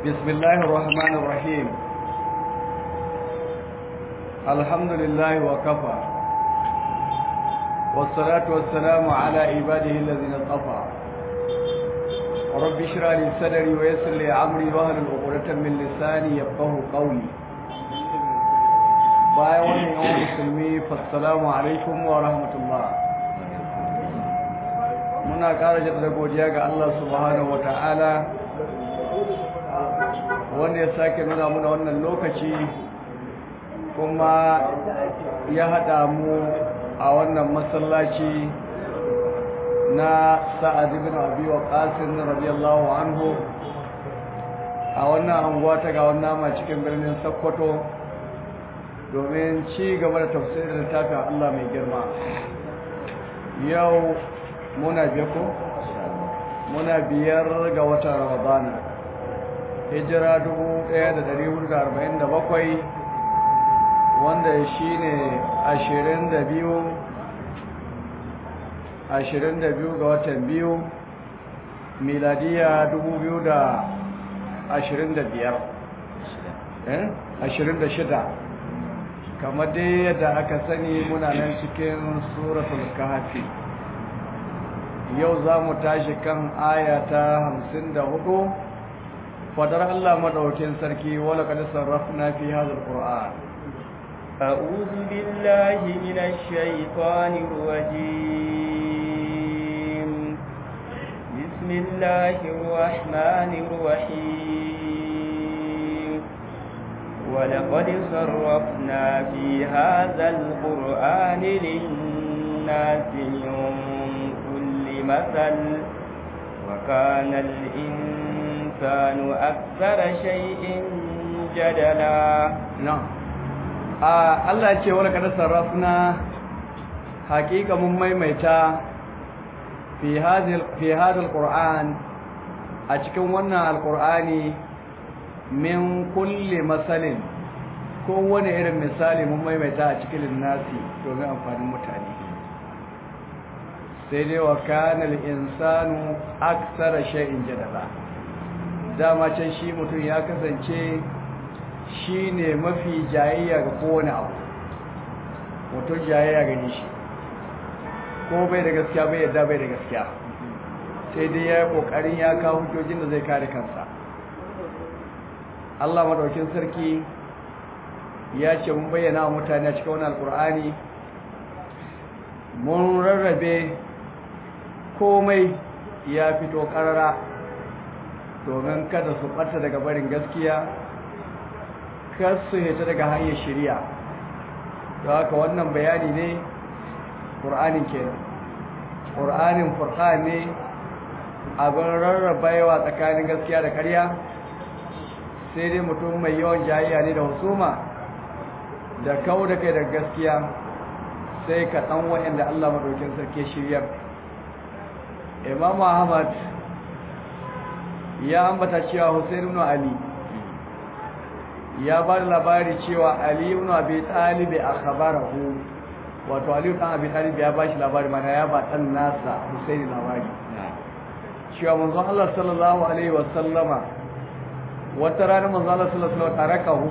بسم الله الرحمن الرحيم الحمد لله وكفى والصلاة والسلام على عباده الذين اصطفى رب اشرح لي صدري ويسر لي امري واهلل عقدة من لساني يفقهوا قولي bayan wannan yawan musulmi fassalamu alaikum wa rahmatullah muna ƙara jaddada godiya ga Allah subhanahu wa ta'ala wanda ya sake nuna muna wannan lokaci kuma ya haɗa mu a wannan masallaci na sa'ad ibn abi waqasin radiyallahu anhu a wannan anguwa ta ga wannan ma cikin birnin Sokoto domin ci gaba da tafsirin littafin Allah mai girma yau muna biya ko muna biyar ga watan Ramadana hijira 1447 wanda shine 22 22 ga watan biyu miladiya 2025 eh 26 kamar dai yadda aka sani muna nan cikin suratul kahfi yau za mu tashi kan ayata 54 fadar Allah madaukin sarki wala kad sarrafna fi hadha alquran أعوذ بالله من الشيطان الرجيم بسم الله الرحمن الرحيم ولقد صرفنا في هذا القرآن للناس من كل مثل وكان الإنسان أكثر شيء جدلا نعم Allah ce wala kada sarrafna hakika mun maimaita fi hadhil fi hadhal qur'an a cikin wannan alqur'ani min kulli masalin kowane irin misali mun maimaita a cikin linnasi domin amfanin mutane sai dai wa kana al-insanu aktsara shay'in jadala dama can shi mutum ya kasance shi ne mafi jayayya ga kowane abu mutum jayayya gani shi ko bai da gaskiya bai yadda bai da gaskiya sai dai ya yi ƙoƙarin ya kawo hujjojin da zai kare kansa Allah madaukin sarki ya ce mun bayyana wa mutane a cikin wani alkur'ani mun rarrabe komai ya fito ƙarara domin kada su ɓata daga barin gaskiya kar su hita daga hanyar shari'a da haka wannan bayani ne ƙur'anin kenan ƙur'anin furqan ne abin rarrabewa tsakanin gaskiya da ƙarya sai dai mutum mai yawan jayayya ne da husuma da kawo da kai da gaskiya sai ka ɗan wa'anda Allah maɗaukin sarki shiryar imam ahmad ya ambata cewa hussein ibn ali ya ba da labari cewa ali ibn abi talib akhbarahu wato ali ibn abi talib ya ba shi labari mana ya ba dan nasa hussein labari cewa manzon Allah sallallahu alaihi wa sallama wata rana manzon Allah sallallahu alaihi wa sallam tarakahu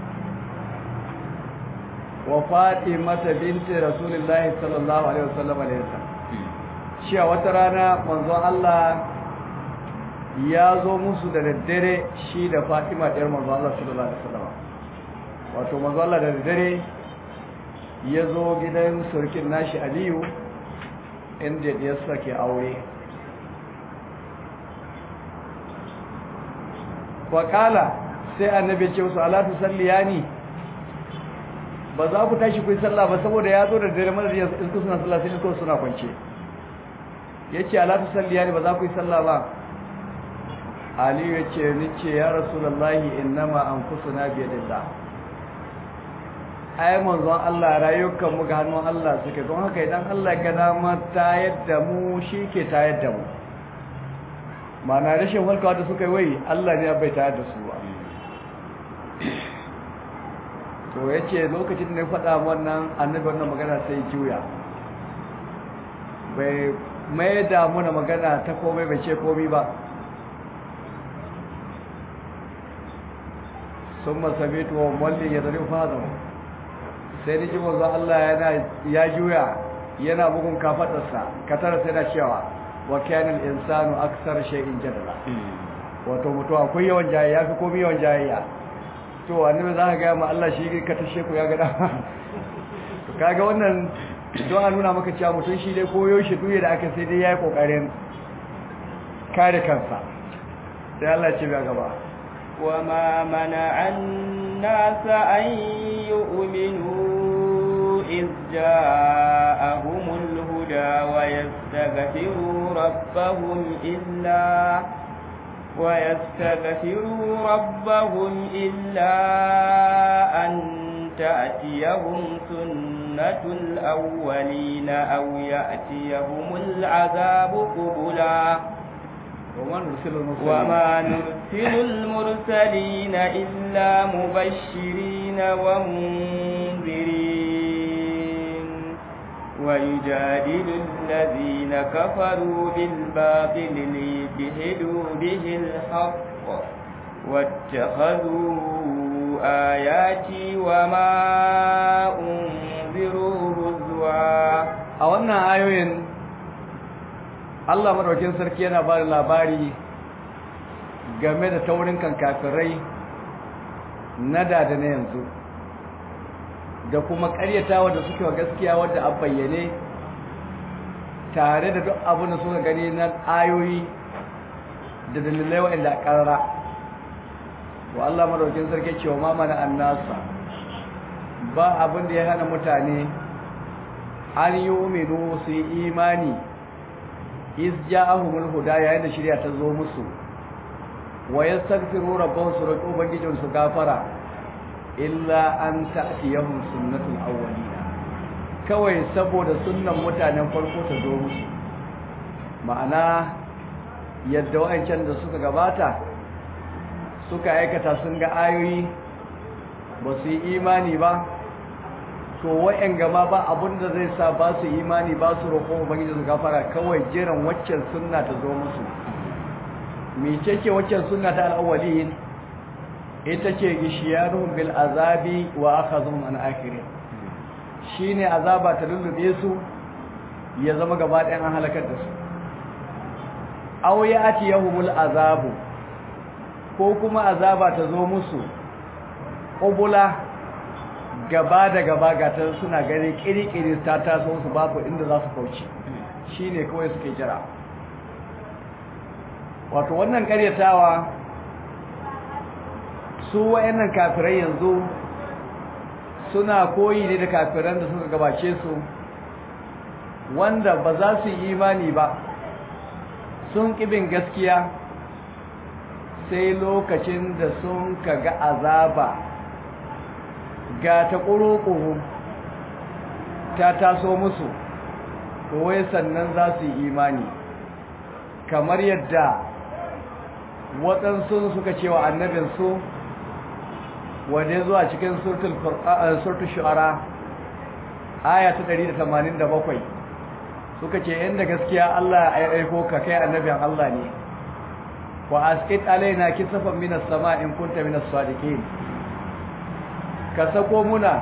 wa fatimata binti rasulillahi sallallahu alaihi wa sallam alaysa cewa wata rana manzon Allah ya zo musu da daddare shi da Fatima ɗiyar manzo Allah sallallahu alaihi wasallam wato manzo Allah da daddare ya zo gidan surkin nashi Aliyu inda ya sake aure Wakala sai annabi ce musu ala tusalliyani ba za ku tashi ku yi sallah ba saboda ya zo da daddare madar yanzu in suna sallah sai ko suna kwance yace ala tusalliyani ba za ku yi sallah ba aliyu ya ce ni ce ya rasulallahi innama an kusuna biyadillah ai manzon Allah rayukan mu ga hannun Allah suke don haka idan Allah ga dama ta yadda mu shi ke ta yadda mu mana rashin walkawa da suka yi wai Allah ne bai ta yadda su ba to ya ce lokacin da ya faɗa wannan annabi wannan magana sai juya bai mai da muna magana ta komai bai ce komai ba sun masabitu wa mallin ya zari fazan sai ni ji manzo Allah yana ya juya yana bugun kafadarsa katara sai na cewa wa kana al-insanu aksar shay'in jadala wato mutu akwai yawan jayayya fi komai yawan jayayya to annabi za ka ga ma Allah shi ka tashe ku ya ga dama to kaga wannan don a nuna maka cewa mutum shi dai koyo shi duye da aka sai dai yayi kokarin kare kansa sai Allah ce ga gaba وما منع الناس أن يؤمنوا إذ جاءهم الهدى ويستغفروا ربهم إلا ويستغفروا ربهم إلا أن تأتيهم سنة الأولين أو يأتيهم العذاب قبلا وما نرسل المرسلين وما نرسل المرسلين إلا مبشرين ومنذرين ويجادل الذين كفروا بالباطل ليدهدوا به الحق واتخذوا آياتي وما أنذروا هزوا a wannan ayoyin Allah madaukin sarki yana ba da labari game da taurin kan kafirai na da da na yanzu da kuma karyatawa da suke wa gaskiya wadda an bayyane tare da duk abin da suka gani na ayoyi da dalilai waɗanda a ƙarara wa Allah madaukin sarki cewa ma mana annasa ba abin da ya hana mutane an yi uminu su yi imani iz ja'ahumul huda yayin da shirya ta zo musu wa yastaghfiru rabbahum su roƙi ubangijin su gafara illa an ta'tiyahum sunnatul awwalina kawai saboda sunnan mutanen farko ta zo musu ma'ana yadda wa'ancan da suka gabata suka aikata sun ga ayoyi ba su yi imani ba to wa'yan gama ba abinda zai sa ba su imani ba su roƙon ubangiji su gafara kawai jiran waccan sunna ta zo musu mece ce waccan sunna ta al'awwalin ita ce gishiyaruhum bil azabi wa akhadhum an akhirin shine azaba ta lullube su ya zama gaba ɗayan an halakar da su aw ya'tiyahumul azabu ko kuma azaba ta zo musu ƙubula gaba da gaba gata suna gani kiri-kiri ta taso su babu inda za su kauce shi ne kawai suke jira wato wannan karyatawa su wa'annan kafirai yanzu suna koyi ne da kafiran da suka gabace su wanda ba za su yi imani ba sun ƙibin gaskiya sai lokacin da sun kaga azaba ga ta ƙuruƙuru ta taso musu wai sannan za su yi imani kamar yadda waɗansu suka ce wa annabinsu wadda zuwa cikin surtul shu'ara aya ta 187 suka ce inda gaskiya Allah ya aiko ka kai annabin Allah ne wa asqit alaina kisafan minas sama in kunta minas sadiqin ka sako muna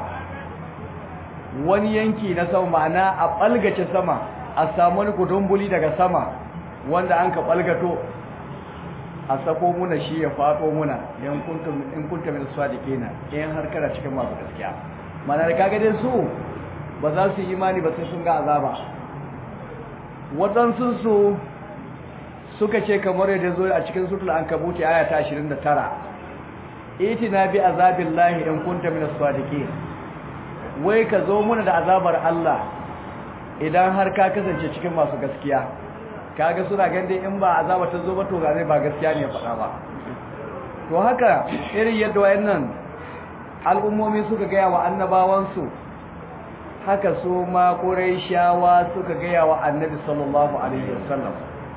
wani yanki na sama ma'ana a balgace sama a samu wani kudumbuli daga sama wanda an ka balgato a sako muna shi ya faɗo muna in kunta minas sadiqin in har kana cikin masu gaskiya ma'ana da kaga dai su ba za su yi imani ba sai sun ga azaba waɗansu su suka ce kamar yadda zo a cikin sutul ankabuti aya ta 29 itina bi azabillahi in kunta minas sadiqin wai ka zo muna da azabar Allah idan har ka kasance cikin masu gaskiya kaga suna gande in ba azaba ta zo ba to zai ba gaskiya ne faɗa ba to haka irin yadda wayannan al'ummomi suka gaya wa annabawansu haka su ma quraishawa suka gaya wa annabi sallallahu alaihi wasallam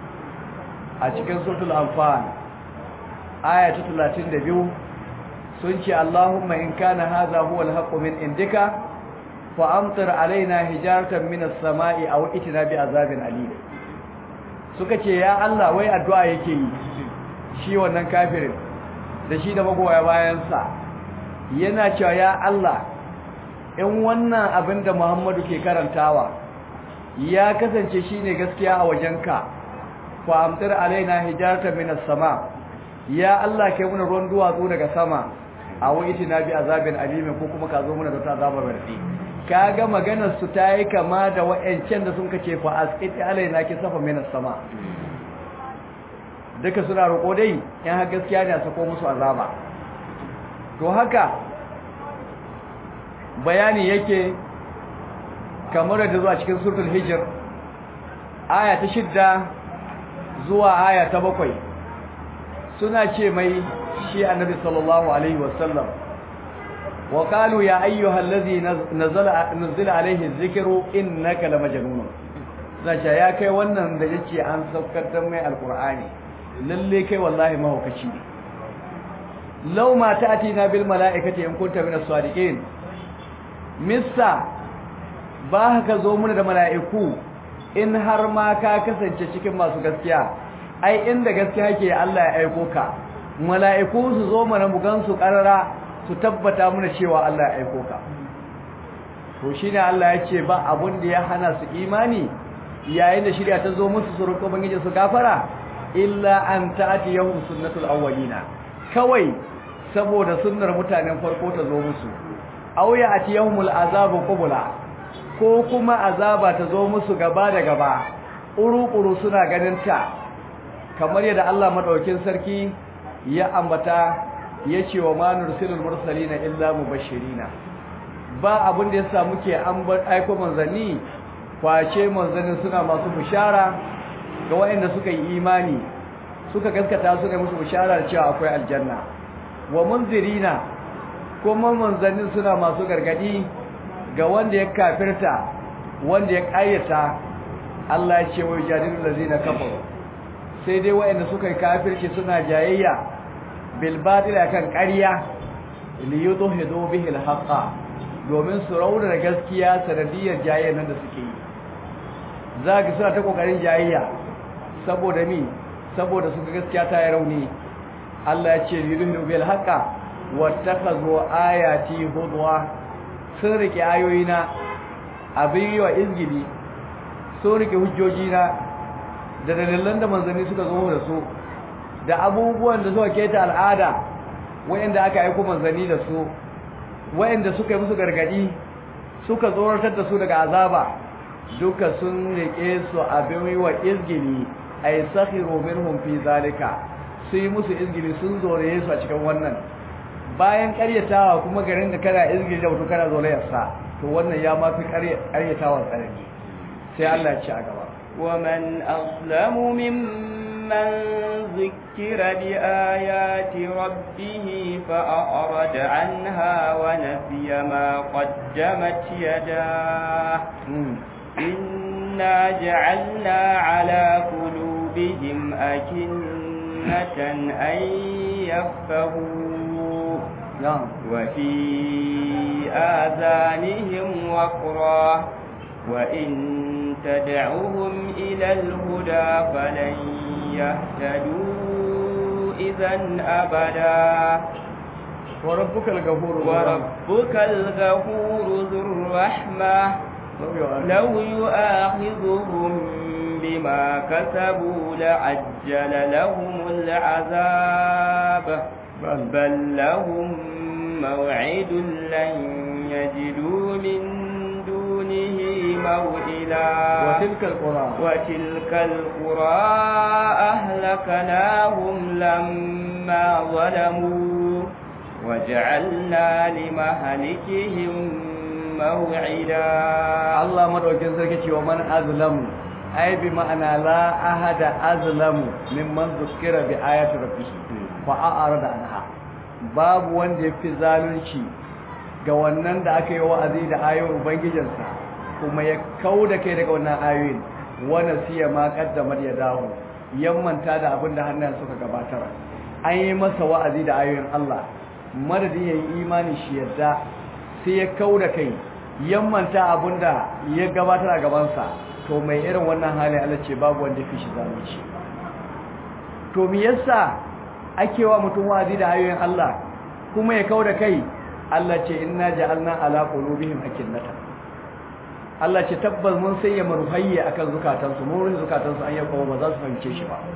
a cikin suratul anfal aya ta 32 sun ce Allahumma in kana hadha huwa al-haqqu min indika fa amtir alaina hijaratan min as-sama'i aw itina bi azabin alim suka ce ya Allah wai addu'a yake yi shi wannan kafirin da shi da magoya bayan sa yana cewa ya Allah in wannan abin da Muhammadu ke karantawa ya kasance shine gaskiya a wajenka fa amtir alaina hijaratan minas sama ya Allah kai muna ruwan duwatsu daga sama a wai na bi azabin alimin ko kuma ka zo muna da ta azabar bardi kaga maganar su ta yi kama da wa'ancan da sun kace fa asqiti alaina ki safa minas sama duka suna roƙo dai in har gaskiya ne a sako musu azaba to haka bayani yake kamar da zuwa cikin suratul hijr aya ta shidda zuwa aya ta bakwai suna ce mai shi annabi sallallahu alaihi wasallam wa qalu ya ayyuhal ladhi nazala nuzila alaihi dhikru innaka lamajnun zacha ya kai wannan da yace an saukar da mai alqur'ani lalle kai wallahi mahaukaci ne law ma ta'tina bil mala'ikati in kunta minas sadiqin missa ba ka zo muna da mala'iku in har ma ka kasance cikin masu gaskiya ai inda gaskiya ke Allah ya aiko ka mala'iku su zo mana mu gansu karara su tabbata muna cewa Allah ya aiko ka to shine Allah ya ce ba abun da ya hana su imani yayin da shirya ta zo musu su roƙo bangije su gafara illa an ta'ati yahum sunnatul awwalina kawai saboda sunnar mutanen farko ta zo musu aw ya ati yahumul azabu qubla ko kuma azaba ta zo musu gaba da gaba uru-uru suna ganin ta kamar yadda Allah madaukin sarki ya ambata ya ce wa manur silul mursalina illa mubashirina ba abin da yasa muke ambar aiko manzanni face manzanni suna masu bishara ga waɗanda suka yi imani suka gaskata su ne musu bishara da cewa akwai aljanna wa munzirina kuma manzannin suna masu gargadi ga wanda ya kafirta wanda ya ƙayyata Allah ya ce wa jadilul ladzina kafaru sai dai waɗanda suka yi kafirci suna jayayya bil batil kan ƙarya li yudhidu bihi al haqa domin su rauna gaskiya sanadiyar jayayya nan da suke yi zaka suna ta kokarin jayayya saboda mi saboda suka gaskiya ta yi rauni Allah ya ce li yudhidu bil haqa wattakazu ayati hudwa sun rike ayoyina abin yi wa izgili sun rike hujjojina da dalilan da manzanni suka zo da su da abubuwan da suka keta al'ada wayanda aka aiko manzanni da su wayanda suka yi musu gargadi suka tsoratar da su daga azaba duka sun rike su abin yi wa izgili ay sakhiru minhum fi zalika su yi musu izgili sun zore su a cikin wannan bayan karyatawa kuma garin da kana izgili da mutum kana zolayarsa to wannan ya mafi karyatawa tsanani sai Allah ya ci a gaba ومن أظلم ممن ذكر بآيات ربه فأعرض عنها ونسي ما قدمت يداه إنا جعلنا على قلوبهم أكنة أن يفقهوا نعم وفي آذانهم وقرا وإن تدعوهم إلى الهدى فلن يهتدوا إذا أبدا وربك الغفور وربك الغفور ذو الرحمة لو يؤاخذهم بما كسبوا لعجل لهم العذاب بل لهم موعد لن يجدوا من دونه موئلا وتلك القرى وتلك القرى أهلكناهم لما ظلموا وجعلنا لمهلكهم موعدا Allah madaukin sarki cewa man azlamu ai bi ma'ana la ahada azlamu mimman zukira bi ayati rabbih fa a'rada anha babu wanda yafi zalunci ga wannan da aka yi wa'azi da ayoyin ubangijinsa kuma ya kauda kai daga wannan ayoyin wana siya ma qaddamar ya dawo yammanta da abin da hannayen suka gabatar an yi masa wa'azi da ayoyin Allah madadin yayi imani shi yadda sai ya kauda kai yammanta abinda ya gabatar a gabansa to mai irin wannan hali Allah ce babu wanda fi shi zalunci to me yasa ake wa mutum wa'azi da ayoyin Allah kuma ya kauda kai Allah ce inna ja'alna ala qulubihim akinnata Allah ce tabbas mun sanya marhayya akan zukatansu mun rufe zukatansu an yaba ba za su fahimce shi ba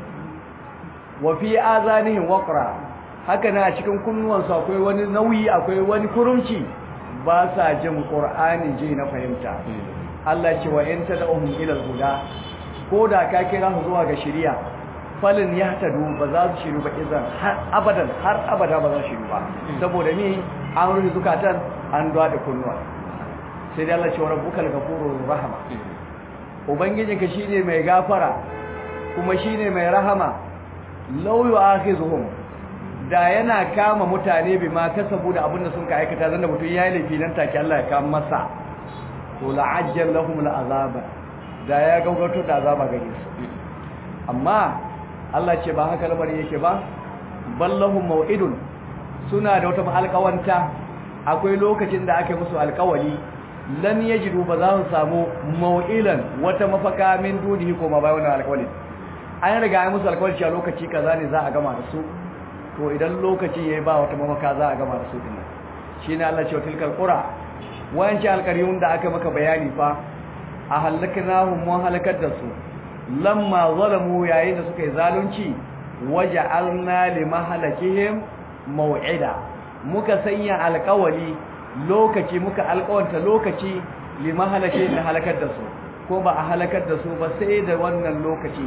wa fi azanihim waqra haka na a cikin kunnuwansu akwai wani nauyi akwai wani kurumci ba sa jin qur'ani ji na fahimta Allah ce wa in tad'uhum ila al-huda ko da ka kira su zuwa ga shari'a falin yahtadu ba za su shiru ba idan har abadan har abada ba za su shiru ba saboda ni an rufe zukatan an da kunnuwa sai dai Allah ce wa rabbukal ghafurur rahama ubangijinka shine mai gafara kuma shine mai rahama law yu'akhizuhum da yana kama mutane bi ma kasabu da abinda sun ka aikata zanda mutum yayi laifi nan take Allah ya kama masa to la'ajjal lahum al'azaba da ya gaugato da azaba gare su amma Allah ce ba haka lamarin yake ba ballahum mau'idun suna da wata alƙawanta akwai lokacin da aka musu alƙawari lam yajidu ba za su samu mau'ilan wata mafaka min dunihi ko ma bai wannan alƙawarin an riga an musu alƙawari cewa lokaci kaza ne za a gama da su to idan lokaci yayi ba wata mafaka za a gama da su din shine Allah ce tilkal qura wayanci alƙaryun da aka maka bayani fa a halaknahum mun halakar da su lamma zalamu yayin da suka yi zalunci waja'alna limahalakihim maw'ida muka sanya alƙawali lokaci muka alƙawanta lokaci limahalakihim da halakar da su ko ba a halakar da su ba sai da wannan lokaci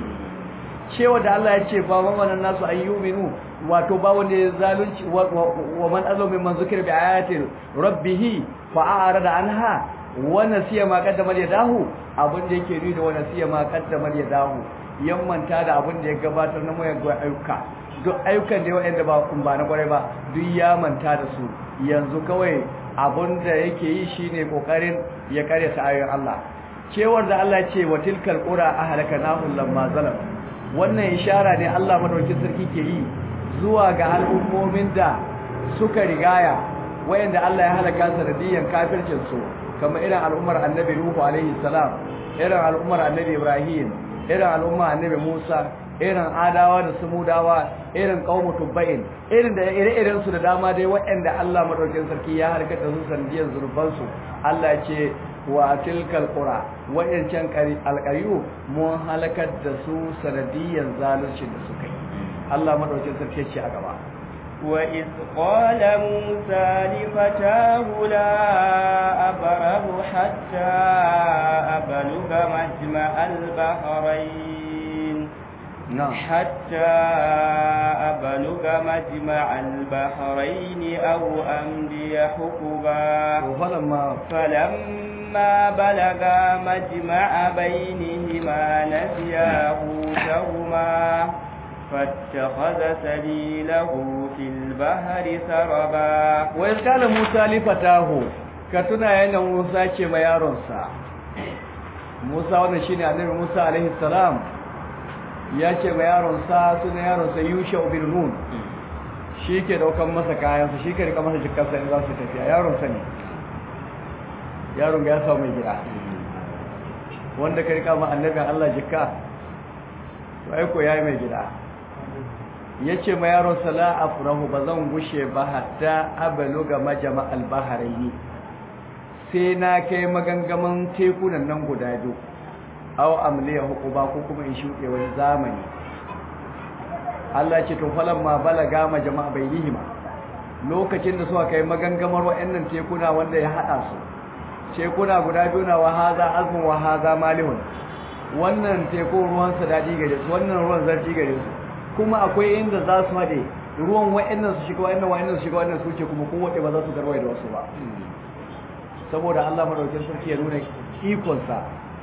cewa da Allah ya ce ba wannan nasu ayyuminu wato ba wanda ya zalunci wa man azlama mimman zikra bi ayati rabbih fa a'rada anha wa nasiya ma qaddama yadahu abin da yake nuni da wa nasiya ma qaddama yadahu yammanta da abin da ya gabatar na mai ayyuka duk ayyukan da wanda ba kun ba na kwarai ba duk ya manta da su yanzu kawai abin da yake yi shine kokarin ya kare ta ayoyin Allah cewar da Allah ya ce wa tilkal qura ahlakanahu lamma zalam wannan ishara ne Allah madaukakin sarki ke yi zuwa ga al'ummomin da suka rigaya wayanda Allah ya halaka sanadiyan kafircin su kamar irin al'ummar Annabi Nuhu alaihi salam irin al'ummar Annabi Ibrahim irin al'ummar Annabi Musa irin Adawa da Samudawa irin qaumu Tubba'in irin da ire-iren su da dama dai wayanda Allah madaukakin sarki ya halaka da su sanadiyan zurban su Allah ya ce wa tilkal qura wayancan alqayu mun halakar da su sanadiyan zalunci da suka yi Allah madaukakin sarki ce a gaba wa iz qala musa li fatahu la abrahu hatta abluga majma al-bahrayn حتى أبلغ مجمع البحرين أو أمضي حقبا فلما فلما بلغا مجمع بينهما نسيا حوتهما فاتخذ سبيله في البحر سربا وإذ قال موسى لفتاه كتنا ينا موسى كما يارنسا موسى wannan shine annabi Musa alaihi salam ya ce ma yaronsa suna yaronsa Yusha bin Nun shi ke daukan masa kayansa shi ke rika masa jikarsa in za su tafiya yaronsa ne yaron ga ya samu mai gida wanda ka rika ma annabin Allah jikka to ai ko yayi mai gida yace ma yaronsa la afrahu bazan gushe ba hatta abluga majma al-bahraini sai na kai magangaman tekunan nan guda biyu aw amliya hukuba ko kuma in shuke wani zamani Allah ce to falamma balaga ma jama'a bainihima lokacin da suka kai magangamar wayannan tekuna wanda ya hada su tekuna guda biyu na wahaza azmun wahaza malihun wannan teku ruwan sa dadi gare su wannan ruwan zarti gare su kuma akwai inda za su hade ruwan wayannan su shiga wayannan wayannan su shiga wannan su ce kuma kowace ba za su garwaye da wasu ba saboda Allah madaukakin sarki ya nuna ikon sa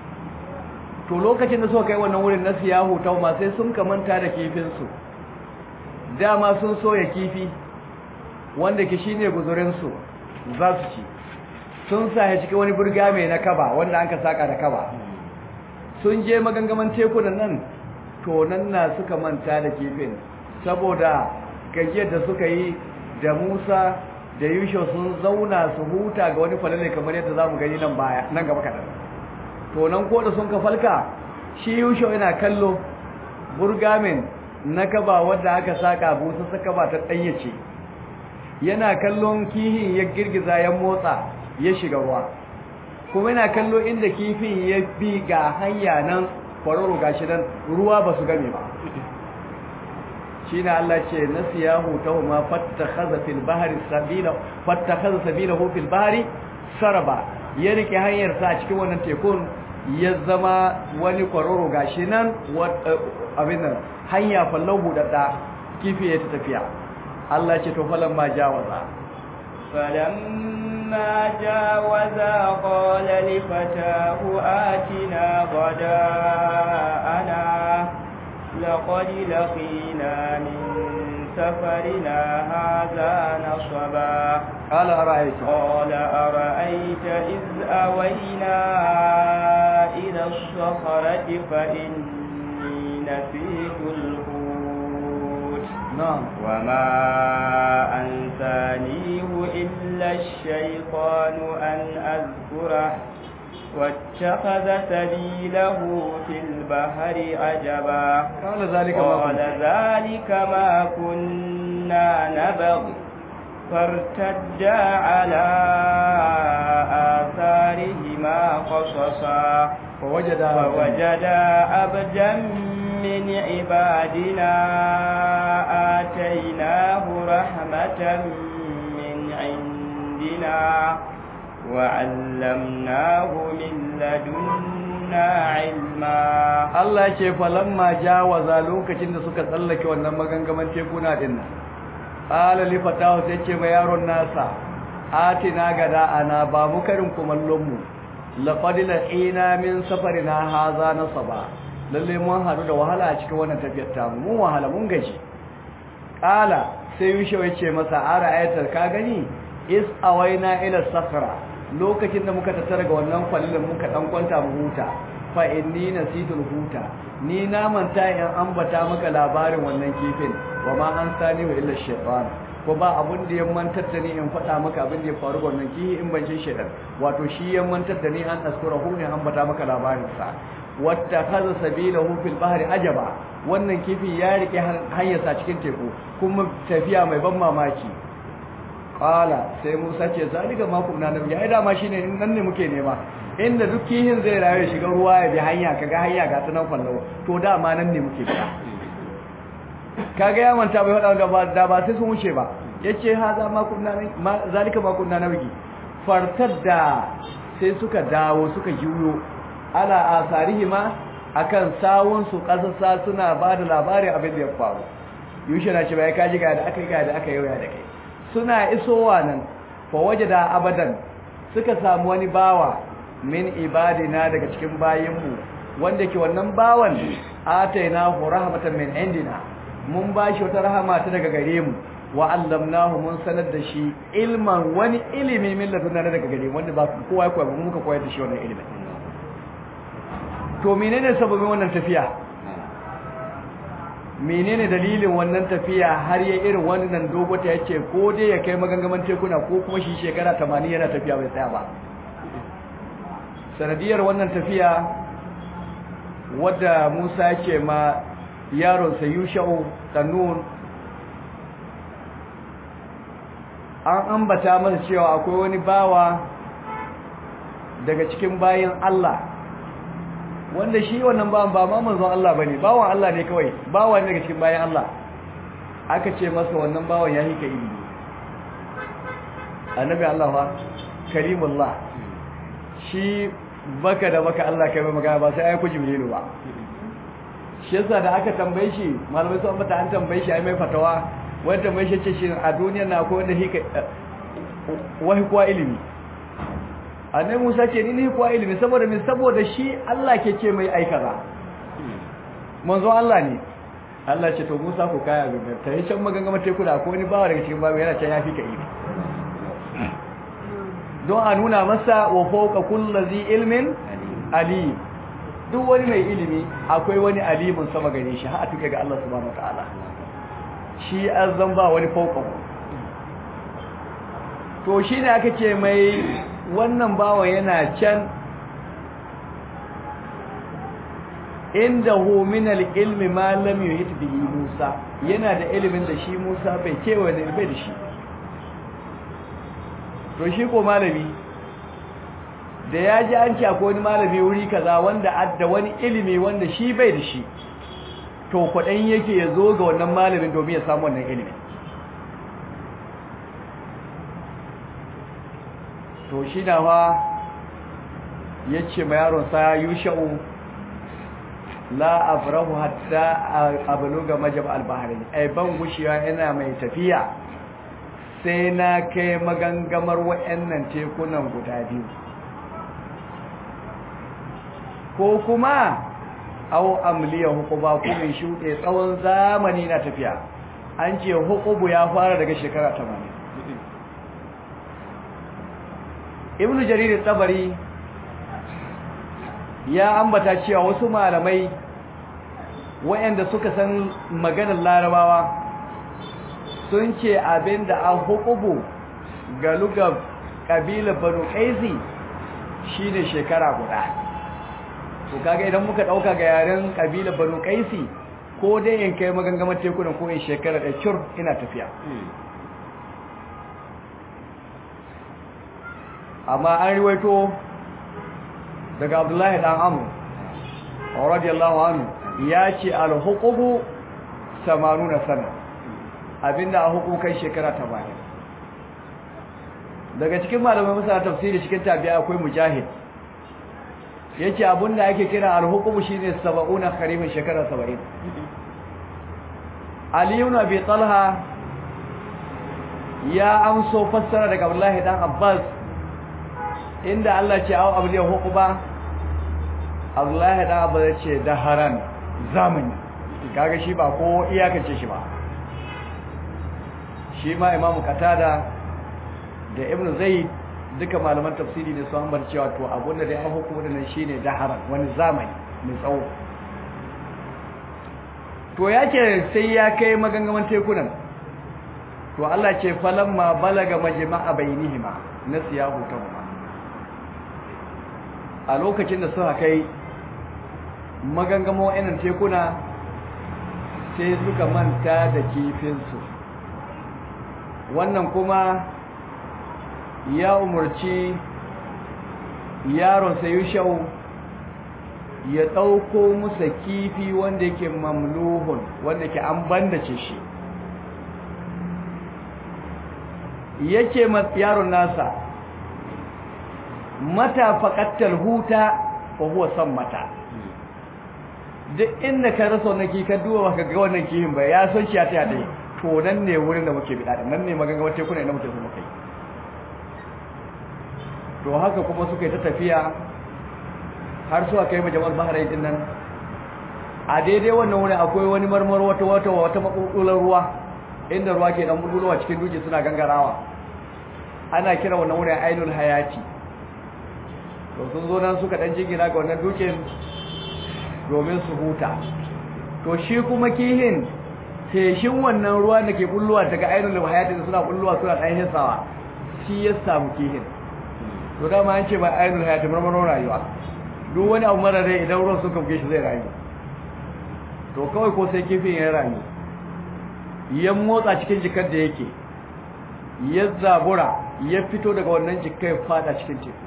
to lokacin da suka kai wannan wurin na siyahu tauma sai sun kamanta da kifinsu dama sun soya kifi wanda ke shine guzurinsu za su ci sun sahe cikin wani burga mai na kaba wanda an ka saka da kaba sun je magangaman tekunan nan to nan na suka manta da kifin saboda gajiyar da suka yi da musa da yusho sun zauna su huta ga wani falale kamar yadda za mu gani nan baya nan gaba kaɗan to nan ko da sun ka falka shi yusho yana kallo burgamin na kaba wadda aka saka busa saka ba ta ɗayyace yana kallon kihin ya girgiza ya motsa ya shiga ruwa kuma yana kallo inda kifin ya bi ga hanya nan kwararo gashi nan ruwa ba su game ba shine Allah ce nasiyahu tahuma fattakhadha fil bahri sabila fattakhadha sabilahu fil bahri saraba ya rike hanyar sa a cikin wannan tekun ya zama wani kwararo gashi nan abin nan hanya fallau budadda kifi ya tafiya Allah ce to falan ma jawaza فلما جاوزا قال لفتاه آتنا غداءنا لقد لقينا من سفرنا هذا نصبا قال أرأيت قال أرأيت إذ أوينا إلى الصخرة فإني نسيت الحوت نعم وما أنسانيه إلا الشيطان أن أذكره واتخذ سبيله في البحر عجبا قال ذلك ما قال كنت ذلك ما كنا نبغ فارتدا على آثارهما قصصا فوجد فوجدا عبدا من عبادنا آتيناه رحمة من عندنا وعلمناه من لدنا علما Allah ce falamma jawaza lokacin da suka tsallake wannan magangaman tekuna din nan qala li fatahu sai ce ma yaron nasa atina gada ana ba mu karin kumallon mu laqad laqina min safarina haza nasaba lalle mun hadu da wahala a cikin wannan tafiyar ta mu mun wahala mun gaji qala sai yushe ya ce masa ara ayatar ka gani is awaina ila sakhra lokacin da muka tattara ga wannan kwallon muka dan kwanta mu huta fa inni nasitul huta ni na manta in ambata maka labarin wannan kifin wa ma an sani wa illa shaytan ko ba abun da ya mantar da ni in faɗa maka abin da ya faru wannan kihi in ban shaytan wato shi ya mantar da ni an askura hu ne ambata maka labarin sa wata kaza sabilahu fil bahri ajaba wannan kifi ya rike hanyarsa cikin teku kuma tafiya mai ban mamaki qala sai Musa ce zalika ma kunna nabi ai dama shine in nan ne muke nema inda duk kihin zai rayu shiga ruwa ya bi hanya kaga hanya ga tunan fallo to dama nan ne muke fita kaga ya manta bai faɗa gaba da ba sai sun wuce ba yace haza ma kunna ma zalika ma kunna nabi fartar da sai suka dawo suka juyo ala asarihima akan sawun su kasasa suna ba da labarin abin da ya faru yushe na ce bai kaji ga da aka yi ga da aka yauya da kai suna isowa nan fa wajada abadan suka samu wani bawa min ibadina daga cikin bayinmu wanda ke wannan bawan atainahu rahmatan min indina mun bashi wata rahama ta daga gare mu wa allamnahu mun sanar da shi ilman wani ilimi min ladunna daga gare mu wanda ba kowa ya koya ba muka koyar da shi wannan ilimin to menene sababin wannan tafiya menene dalilin wannan tafiya har ya irin wannan dogota yace ko dai ya kai magangaman tekuna ko kuma shi shekara 80 yana tafiya bai tsaya ba sanadiyar wannan tafiya wadda Musa yake ma yaron sa Yusha'u Tanun an ambata masa cewa akwai wani bawa daga cikin bayin Allah wanda shi wannan bawan ba ma manzon Allah bane bawan Allah ne kawai bawan daga cikin bayan Allah aka ce masa wannan bawan ya hika ilimi annabi Allah fa karimullah shi baka da baka Allah kai mai magana ba sai ai ku jibrilu ba shi yasa da aka tambaye shi malamai sun ambata an tambaye shi ai mai fatawa wanda tambaye shi ce shi a duniya na akwai wanda hika wahi kuwa ilimi annai Musa ce ni ne kuwa ilimi saboda min saboda shi Allah ke ce mai aikata manzo Allah ne Allah ce to Musa ku kaya gaban ta yi can magangama teku da akwai wani bawa daga cikin babu yana can ya fi ka ilimi don a nuna masa wa fawqa kulli ilmin alim duk wani mai ilimi akwai wani alimin sama gare shi har a tuke ga Allah subhanahu wataala shi azan ba wani fawqa to shine aka ce mai wannan bawa yana can inda hu min al-ilmi ma lam yuhit bihi Musa yana da ilimin da shi Musa bai kewa da bai da shi to shi ko malami da ya ji an ce akwai wani malami wuri kaza wanda adda wani ilimi wanda shi bai da shi to kwaɗan yake ya zo ga wannan malamin domin ya samu wannan ilimin to shi na fa ya ce ma yaronsa yusha'u la afrahu hatta abluga majab al-bahrain ai ban gushiya ina mai tafiya sai na kai magangamar wayannan tekunan guda biyu ko kuma aw amliya hukuba kuma shuɗe tsawon zamani na tafiya an ce hukubu ya fara daga shekara 80 ibnu jarir tabari ya ambata cewa wasu malamai wayanda suka san maganar larabawa sun ce abinda an hukubu ga lugar kabilar banu qaisi shine shekara guda to kaga idan muka dauka ga yaren kabilar banu qaisi ko dai in kai magangamar tekunan ko in shekara da cur ina tafiya amma an riwaito daga abdullahi dan amur radiyallahu anhu ya ce al-huqubu 80 sana abinda a hukukai shekara 80 daga cikin malamai masana tafsiri cikin tabi'a akwai mujahid yace abinda ake kira al-huqubu shine 70 kharifin shekara 70 ali ibn abi talha ya amso fassara daga abdullahi dan abbas inda Allah ce aw abliya huquba Abdullahi da Abba ce daharan zamani kaga shi ba ko iyakace shi ba shi ma Imam Qatada da Ibn Zayd duka malaman tafsiri ne su ambar cewa to abun da ya hukuma nan shine daharan wani zamani mai tsawo to yake sai ya kai magangaman tekunan to Allah ce falamma balaga majma'a bainihima nasiyahu tawma a lokacin da suka kai magangamo yanin tekuna sai suka manta da kifinsu wannan kuma ya umarci yaron sayushau ya ɗauko musa kifi wanda yake mamluhun wanda ke an bandace shi yake yaron nasa mata faƙattar huta fa huwa son mata duk inda ka rasa wannan kifi ka duba baka ga wannan kifin ba ya san shi ya taya dai to nan ne wurin da muke bida nan ne maganga wace kuna ina muke so muke to haka kuma suka yi ta tafiya har suka kai majamar bahrain din nan a daidai wannan wurin akwai wani marmar wata wata wata makulkular ruwa inda ruwa ke dan bulbulowa cikin duje suna gangarawa ana kira wannan wurin ainul hayati to sun zo nan suka dan jingina ga wannan dukin domin su huta to shi kuma kihin feshin wannan ruwa da ke bulluwa daga ainul hayati da suna bulluwa suna dan hisawa shi ya samu kihin to dama an ce ba ainul hayati marmaron rayuwa duk wani abu mara rai idan ruwan suka buge shi zai rayu to kawai ko sai kifin ya rayu ya motsa cikin jikar da yake ya zabura ya fito daga wannan jikar ya fada cikin teku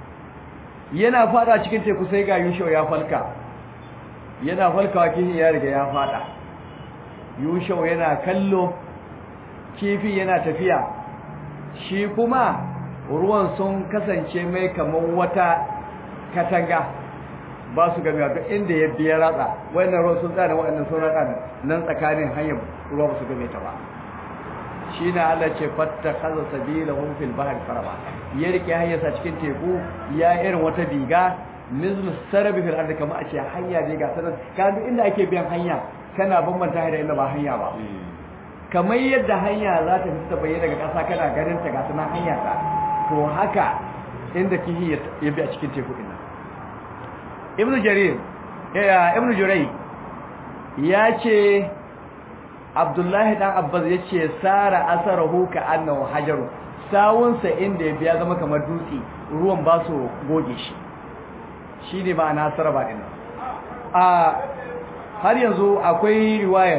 yana fada cikin teku sai ga yushau ya falka yana falkawa kifin ya riga ya fada yushau yana kallo kifin yana tafiya shi kuma ruwan sun kasance mai kamar wata katanga ba su gami duk inda ya biya ratsa wannan ruwan sun tsada waɗannan sun ratsa nan tsakanin hanyar ruwa ba su game ta ba shi na Allah ce fatta kaza sabila hun fil bahar faraba ya rike hanyarsa cikin teku ya irin wata biga mizlu sarabi fil ardi kama a ce hanya ne ga sanan ka duk inda ake biyan hanya kana bambanta da inda ba hanya ba kamar yadda hanya za ta fita bayyana daga ƙasa kana ganin ta ga sanan hanya ta to haka inda kihi ya bi a cikin teku din nan ibnu jarir ya ibnu jurai ya ce abdullahi dan abbas ya ce sara asarahu ka annahu hajaru sawunsa inda ya biya zama kamar dutse ruwan ba su goge shi shi ne ma'ana saraba din a har yanzu akwai riwayar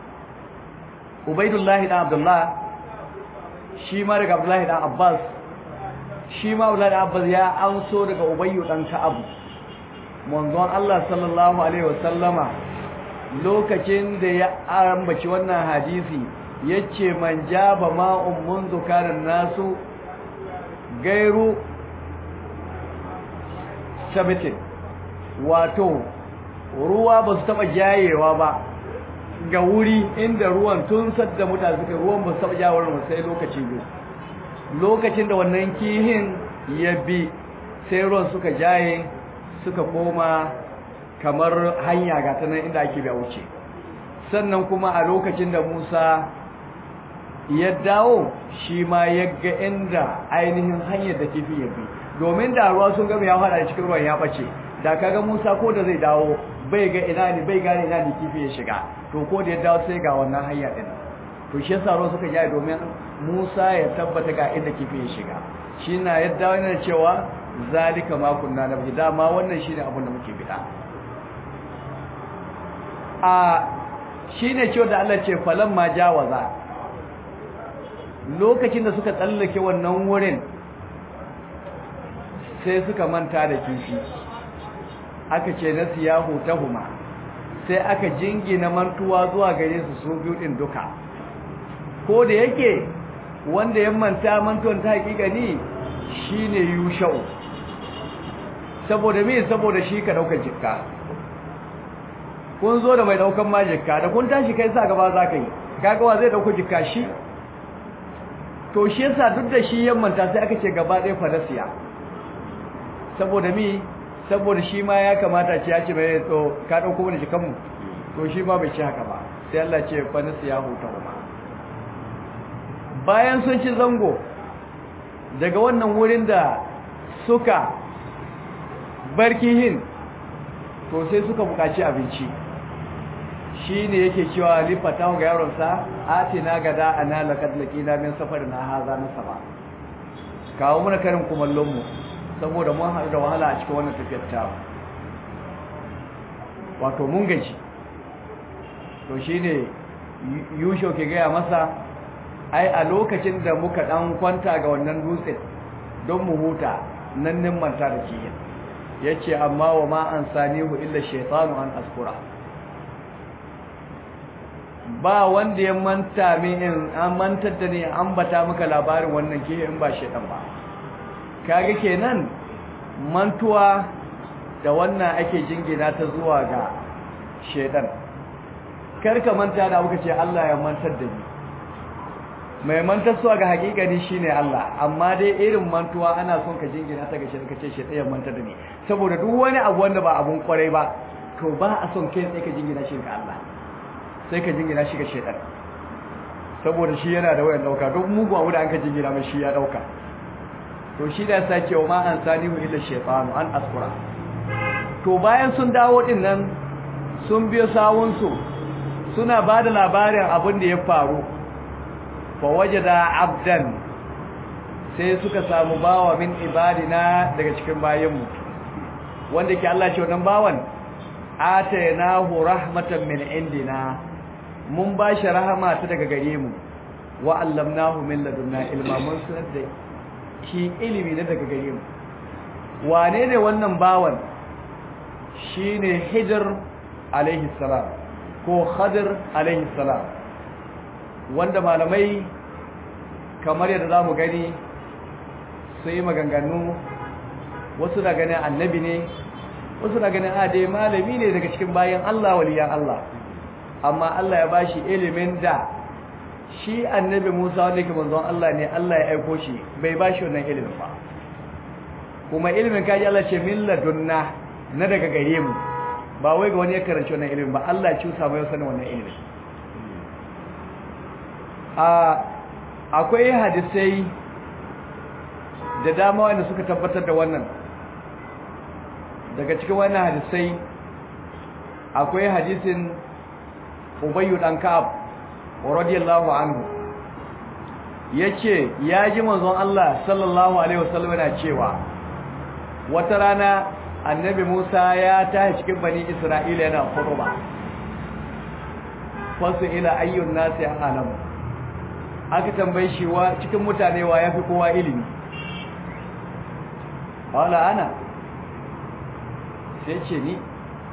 ubaidullahi dan abdullah shi ma daga abdullahi dan abbas shi ma Abdullah Abbas ya anso daga Ubayyu dan Ka'ab manzon Allah sallallahu alaihi wasallama lokacin da ya ambaci wannan hadisi yace man jaba ma'un munzu karan nasu gairu sabitin wato ruwa ba su taba jayewa ba ga wuri inda ruwan tun sadda mutane suka ruwan ba su taba jawar sai lokaci biyu lokacin da wannan kihin ya bi sai ruwan suka jaye suka koma kamar hanya ga ta nan inda ake biya wuce sannan kuma a lokacin da Musa ya dawo shi ma ya ga inda ainihin hanyar da kifi ya bi domin da ruwa sun gama ya fada cikin ruwan ya bace da kaga Musa ko da zai dawo bai ga ina ne bai gane ina ne kifi ya shiga to ko da ya dawo sai ga wannan hanya din to shi yasa ruwa suka jaye domin Musa ya tabbata ga inda kifi ya shiga shi na ya dawo yana cewa zalika ma kunna nabi dama wannan shine abin da muke bida a shine cewa da Allah ce falan ma jawaza lokacin da suka tsallake wannan wurin sai suka manta da kifi aka ce na siyahu tahuma sai aka jingina mantuwa zuwa gare su su biyu din duka ko da yake wanda ya manta mantuwan ta hakika ni shine yushau saboda me saboda shi ka daukar jikka kun zo da mai daukan ma jikka da kun tashi kai sa gaba za ka yi kaga wa zai dauko jikka shi to shi yasa duk da shi yammanta sai aka ce gaba ɗaya fadasiya saboda mi saboda shi ma ya kamata ce ya ce mai to ka dauko mana jikan mu to shi ma bai ci haka ba sai Allah ce fadasiya huta kuma bayan sun ci zango daga wannan wurin da suka barkihin to sai suka buƙaci abinci shi ne yake cewa lifata ga yaronsa atina gada ana laqad laqina min safarina hadha nasaba kawo mana karin kumallon mu saboda mun haɗu da wahala a cikin wannan tafiyar ta wato mun gaji to shine yusho ke gaya masa ai a lokacin da muka dan kwanta ga wannan dutsen don mu huta nan nin manta da kiyin yace amma wa ma an sanihu illa shaytanu an askura ba wanda ya manta min in an mantar da ni an bata maka labarin wannan ke in ba shaytan ba kage kenan mantuwa da wannan ake jingina ta zuwa ga shaytan karka manta da muka ce Allah ya mantar da ni mai mantar suwa ga hakikani shine Allah amma dai irin mantuwa ana son ka jingina ta ga shi ka ce shi tsaye mantar da ni saboda duk wani abu wanda ba abun kwarai ba to ba a son kai tsaye ka jingina shi ga Allah sai ka jingina shi ga shaitan saboda shi yana da wayan dauka duk mugu abu da an ka jingina mai shi ya dauka to shi da sake wa ma an sanihu illa shaytanu an askura to bayan sun dawo din nan sun biyo sawun su suna bada labarin abin da ya faru fa wajada abdan sai suka samu bawa min ibadina daga cikin bayinmu wanda ke Allah ce wannan bawan atainahu rahmatan min indina mun bashi rahama ta daga gare mu wa allamnahu min ladunna ilma mun sanar da shi ilimi na daga gare mu wane ne wannan bawan shine hijr alaihi salam ko khadir alaihi salam wanda malamai kamar yadda zamu gani su yi maganganu wasu na ganin annabi ne wasu na ganin ade malami ne daga cikin bayan Allah waliyan Allah amma Allah ya bashi ilimin da shi annabi Musa wanda yake manzon Allah ne Allah ya aiko shi bai bashi wannan ilimin ba kuma ilimin kaji Allah ce min ladunna na daga gare mu ba wai ga wani ya karanci wannan ilimin ba Allah ya cusa mai sanin wannan ilimin a akwai hadisai da dama wanda suka tabbatar da wannan daga cikin wannan hadisai akwai hadisin Ubayyu dan Ka'ab radiyallahu anhu yace ya ji manzon Allah sallallahu alaihi wasallam yana cewa wata rana annabi Musa ya tashi cikin bani Isra'ila yana khutba fasu ila ayyun nasi alam aka tambaye shi wa cikin mutane wa yafi kowa ilimi qala ana sai ce ni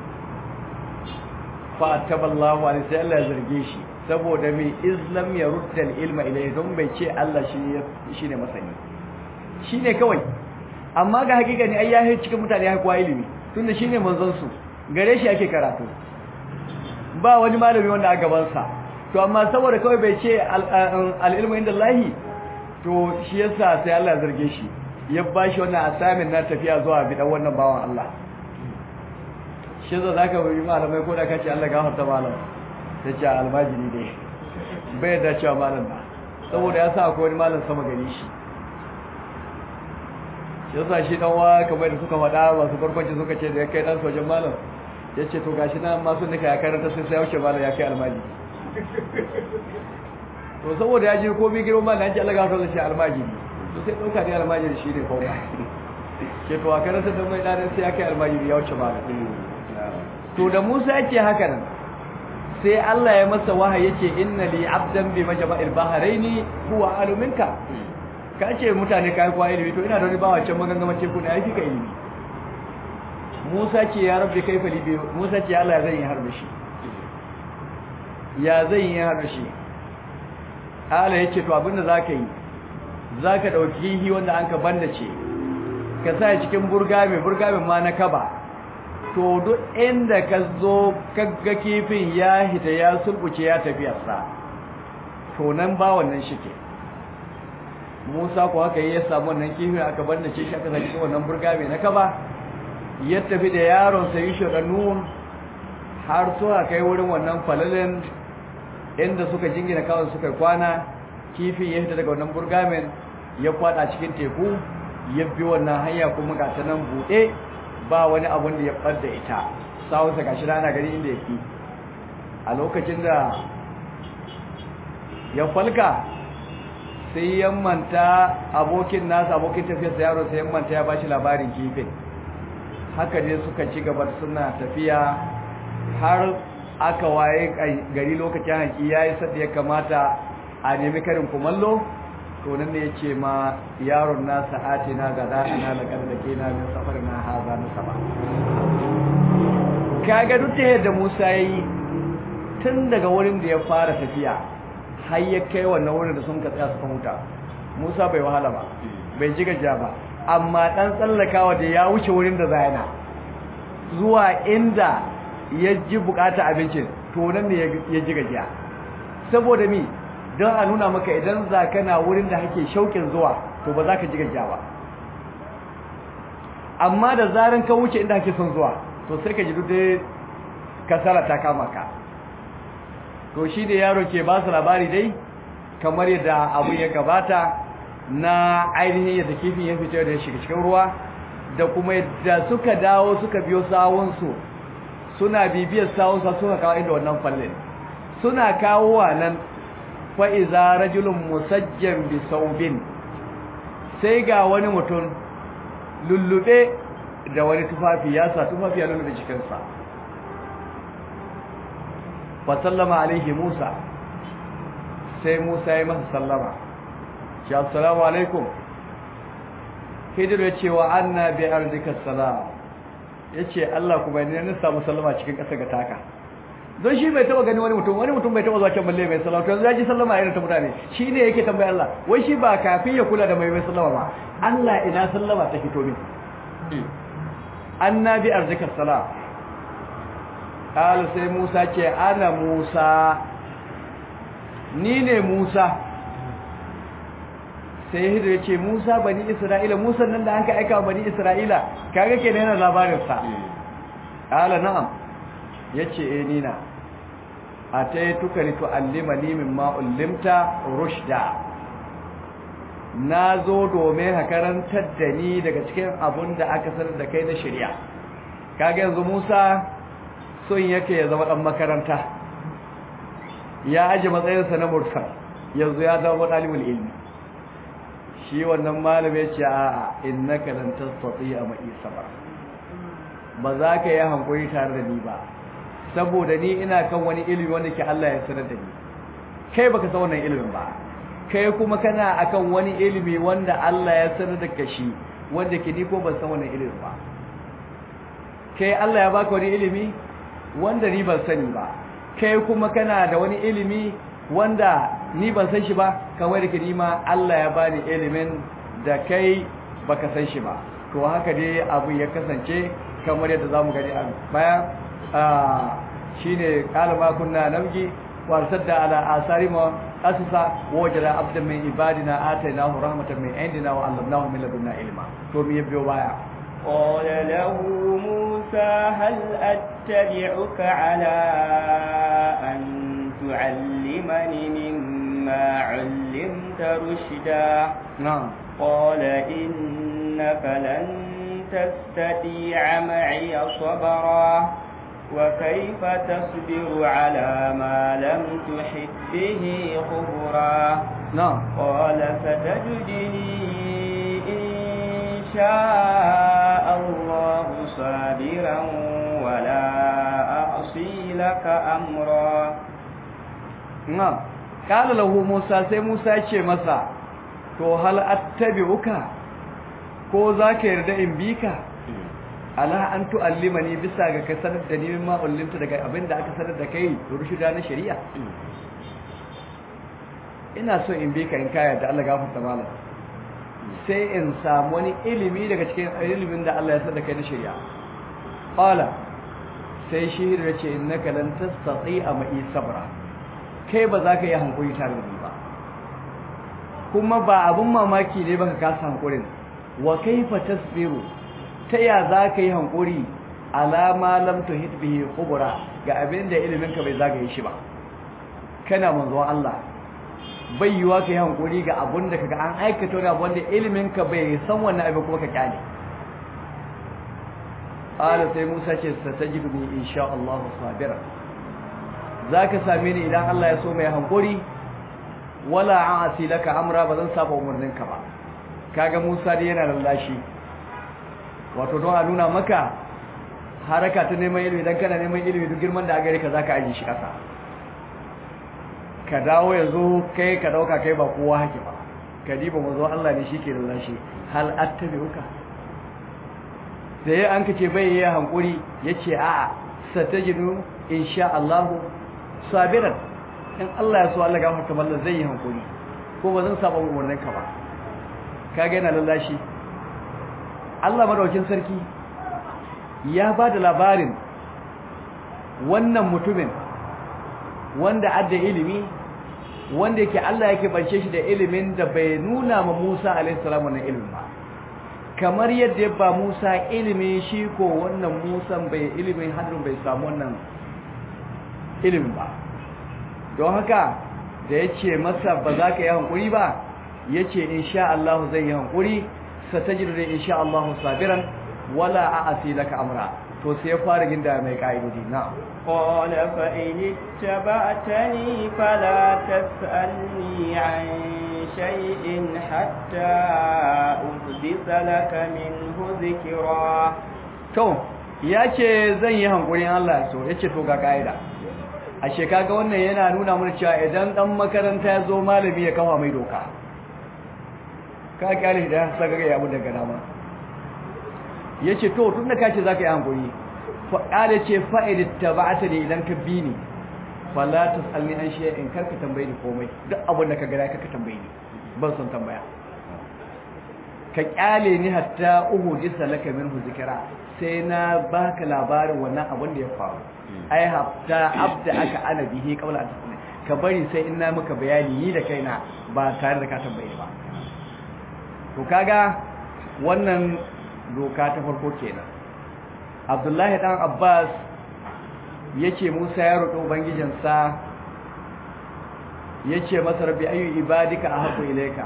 fa taballahu alaihi sai Allah ya zarge shi saboda mai islam ya rudda ilma ilai don bai ce Allah shi ne masani shi ne kawai amma ga hakika ne ai ya yi cikin mutane ya kuwa ilimi tunda shi ne manzansu gare shi ake karatu ba wani malami wanda a gabansa to amma saboda kawai bai ce al'ilmu inda Allahi to shi yasa sai Allah zarge shi ya ba shi wannan asamin na tafiya zuwa bidan wannan bawan Allah shi yasa zaka yi malamai ko da kace Allah gafarta malam ta ce almajiri ne bai da cewa malam ba saboda ya sa akwai wani malam sama gani shi ya sa shi dan wa kamar da suka faɗa masu farkonci suka ce da ya kai dan sojan malam ya ce to gashi na masu nika ya karanta sai sai ya wuce malam ya kai almajiri to saboda ya ji komai girman malam ya ce Allah gafarta shi almajiri to sai ɗauka ne almajiri shi ne kawai ke to a karanta da mai ɗanin sai ya kai almajiri ya wuce malam to da Musa ya ce haka nan sai Allah ya masa wahayi yace inna li abdan bi majma'il bahraini huwa aluminka ka ce mutane kai kwa ilimi to ina da wani bawa can magangama ce kuna yafi ka ilimi Musa ce ya rabbi kaifa li bi Musa ce Allah zai yi harbe shi ya zai yi harbe shi Allah yace to abinda zaka yi zaka dauki hi wanda anka bandace ka sa cikin burgame burgame ma na kaba to duk inda ka zo kagga kifin ya hita ya sulbuce ya tafiyarsa to nan ba wannan shike Musa ko haka ya samu wannan kifin aka banda ce shi aka saki wannan burga mai na kaba ya tafi da yaron sa Yusha da Nun har suka kai wurin wannan falalin inda suka jingina kawai suka kwana kifin ya hita daga wannan burgamen ya kwada cikin teku ya bi wannan hanya kuma ga ta nan bude ba wani abun da ya ɓadda ita sawunsa gashi rana gari inda yake a lokacin da ya falka sai ya manta abokin nasa abokin tafiyarsa yaro sai ya manta ya bashi labarin kifin haka ne suka ci gaba suna tafiya har aka waye gari lokacin hanki ya yi sadda ya kamata a nemi karin kumallo to nan ne ya ce ma yaron nasa ati na gada ana da ƙarƙake na min safar na haza na sama kaga duk ta yadda musa ya yi tun daga wurin da ya fara tafiya har ya kai wannan wurin da sun ka tsaya suka huta musa bai wahala ba bai ji gajiya ba amma ɗan tsallakawa da ya wuce wurin da zayana zuwa inda ya ji bukata abincin to nan ne ya ji gajiya saboda mi don a nuna maka idan za kana wurin da hake shauƙin zuwa to ba za ka ji gajiya ba amma da zaran ka wuce inda hake son zuwa to sai ka ji duk dai kasala ta kama ka to shi da yaro ke ba su labari dai kamar yadda abu ya gabata na ainihin yadda kifin ya fito da ya shiga cikin ruwa da kuma yadda suka dawo suka biyo sawunsu suna bibiyar sawunsa suka kawo inda wannan fallin suna kawo wa nan fa'iza rajulun musajjan bi saubin sai ga wani mutum lullube da wani tufafi ya sa tufafi ya lullube cikinsa fa sallama alaihi musa sai musa ya masa sallama shi assalamu alaikum hijiru ya ce wa anna bi arzika salam ya ce Allah kuma ne na samu sallama cikin ƙasa ga taka don shi bai taba gani wani mutum wani mutum bai taba zuwa can balle mai sallama to yanzu ya ji sallama irin ta mutane shi ne yake tambaya Allah wai shi ba kafin ya kula da mai mai sallama ba Allah ina sallama ta fito min annabi arzika salam qala sai Musa ce ana Musa ni ne Musa sai Hidir ya ce Musa bani Isra'ila Musa nan da an ka aika bani Isra'ila kaga kenan yana labarin sa qala na'am yace eh ni na ataituka li tu'allimani mimma ullimta rushda nazo domin ka karantar da ni daga cikin abun da aka sanar da kai na shari'a kaga yanzu Musa son yake ya zama dan makaranta ya aje matsayinsa na mursal yanzu ya zama dalibul ilmi shi wannan malami ya ce a innaka lan tastati a ma'i sabra ba za ka yi hankuri tare da ni ba saboda ni ina kan wani ilimi wanda ke Allah ya sanar da ni kai baka san wannan ilimin ba kai kuma kana akan wani ilimi wanda Allah ya sanar da ka shi wanda ke ni ko ban san wannan ilimin ba kai Allah ya baka wani ilimi wanda ni ban sani ba kai kuma kana da wani ilimi wanda ni ban san shi ba kamar da ke ni ma Allah ya bani ilimin da kai baka san shi ba to haka dai abu ya kasance kamar yadda zamu gani a baya shine qala ma kunna nabgi wa arsadda ala asarima asasa wajada abdan min ibadina atainahu rahmatan min indina wa 'allamnahu min ladunna ilma to me biyo baya قال له موسى هل أتبعك على أن تعلمني مما علمت رشدا نعم قال إنك لن تستطيع معي صبرا وكيف تصبر على ما لم تحب به خبرا نعم قال ستجدني إن شاء الله صابرا ولا أعصي لك أمرا نعم قال له موسى sai Musa ya ce masa to hal attabi'uka ko zaka yarda in bi ka ala an tu'allimani bisa ga ka sanar da ni ma ullimta daga abinda aka sanar da kai rushida na shari'a ina so in bi ka in kaya da Allah gafarta malam sai in samu wani ilimi daga cikin ilimin da Allah ya sanar da kai na shari'a qala sai shi ya ce innaka lan tastati'a ma'i sabra kai ba za ka yi hankuri tare da ni ba kuma ba abun mamaki ne baka kasa hankurin wa kaifa tasbiru ta ya za ka yi hankuri alama lam tuhit bihi khubra ga abin da ilimin ka bai zagaye shi ba kana manzon Allah bai yiwa ka yi hankuri ga abun da kaga an aikata wani abu wanda ilimin ka bai san wannan abin kuma ka kyale ala sai Musa ce satajiduni insha Allah sabira zaka same ni idan Allah ya so mai hankuri wala a'asi laka amra bazan saba umarninka ba kaga Musa dai yana lallashi wato don a nuna maka haraka ta neman ilimi dan kana neman ilimi duk girman da gare ka zaka aje shi kasa ka dawo yanzu kai ka dauka kai ba kowa hake ba ka diba mazo Allah ne shike lallashi hal attabi'uka sai an kace bai yi hankuri yace a'a satajidu insha Allah sabiran in Allah ya so Allah gafarta mallan zai yi hankuri ko ba zan saba umarnin ka ba kage yana lallashi Allah madaukin sarki ya ba da labarin wannan mutumin wanda adda ilimi wanda yake Allah yake bance shi da ilimin da bai nuna ma Musa alaihi salam wannan ilimin ba kamar yadda ya ba Musa ilimi shi ko wannan Musa bai ilimin hadin bai samu wannan ilimin ba don haka da yace masa ba za ka yi hankuri ba yace insha Allah zai yi hankuri satajidu da insha Allah sabiran wala a'asi laka amra to sai ya fara ginda mai kaidodi na قال فإن اتبعتني فلا تسألني عن شيء حتى أحدث لك منه ذكرا to yace zan yi hankurin Allah so yace to ga kaida ashe kaga wannan yana nuna mana cewa idan dan makaranta ya zo malami ya kafa mai doka ka kyale da saka ga abu daga dama yace to tunda kace zaka yi hankuri fa kale ce fa'id tabata ne idan ka bi ni fala tasalni an shay'in karka tambaye ni komai duk abin da ka ga ka tambaye ni ban son tambaya ka kyale ni hatta uhudisa laka minhu zikra sai na baka labarin wannan abin da ya faru ai hatta abda aka ana bihi qabla an tasni ka bari sai in na maka bayani ni da kaina ba tare da ka tambaye ba to kaga wannan doka ta farko kenan Abdullahi dan Abbas yace Musa ya roƙi ubangijinsa yace masa rabbi ayu ibadika ahabbu ilayka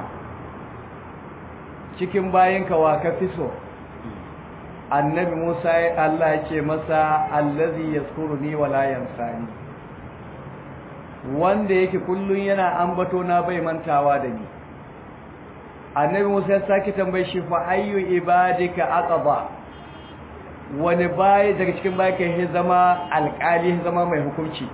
cikin bayinka wa ka fi so annabi Musa Allah yace masa allazi yazkuruni wa la yansani wanda yake kullun yana ambato na bai mantawa da ni annabi Musa ya sake tambaye shi fa ayyu ibadika aqaba wani bayi daga cikin bayi kai zama alƙali zama mai hukunci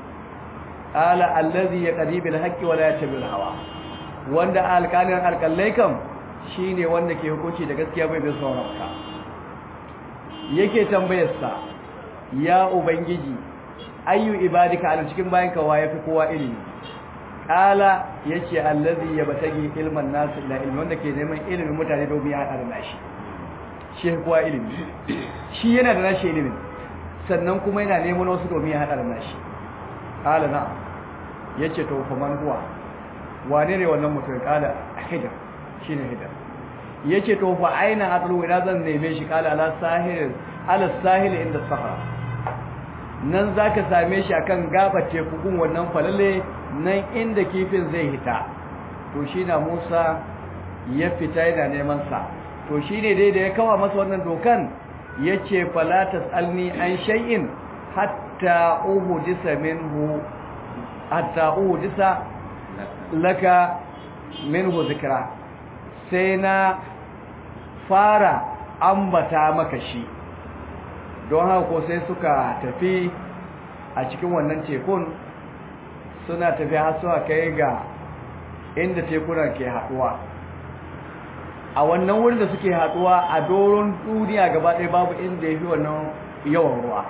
ala allazi yaqdi bil haqqi wa la yatabi al hawa wanda alƙalin alƙallai kam shine wanda ke hukunci da gaskiya bai bin sauran ka yake tambayarsa ya ubangiji ayyu ibadika a cikin bayan ka waye fi kowa ilimi kala yace allazi yabtagi ilman nas ila ilmi wanda ke neman ilimin mutane domin ya hada da nashi shi kowa ilimi shi yana da nashi ilimin sannan kuma yana neman wasu domin ya hada da nashi kala na yace to fa man huwa wane ne wannan mutum kala hidar shine hidar yace to fa aina atlu ina zan neme shi kala ala sahil ala sahil inda sahara nan zaka same shi akan gabar teku gun wannan falalle nan inda kifin zai hita to shi na Musa ya fita yana neman sa to shine dai da ya kawa masa wannan dokan yace fala tasalni an shay'in hatta uhdisa minhu hatta uhdisa laka minhu zikra sai na fara ambata maka shi don haka ko sai suka tafi a cikin wannan tekun suna tafi har suka kai ga inda tekuna ke haduwa a wannan wurin da suke haduwa a doron duniya gaba ɗaya babu inda ya fi wannan yawan ruwa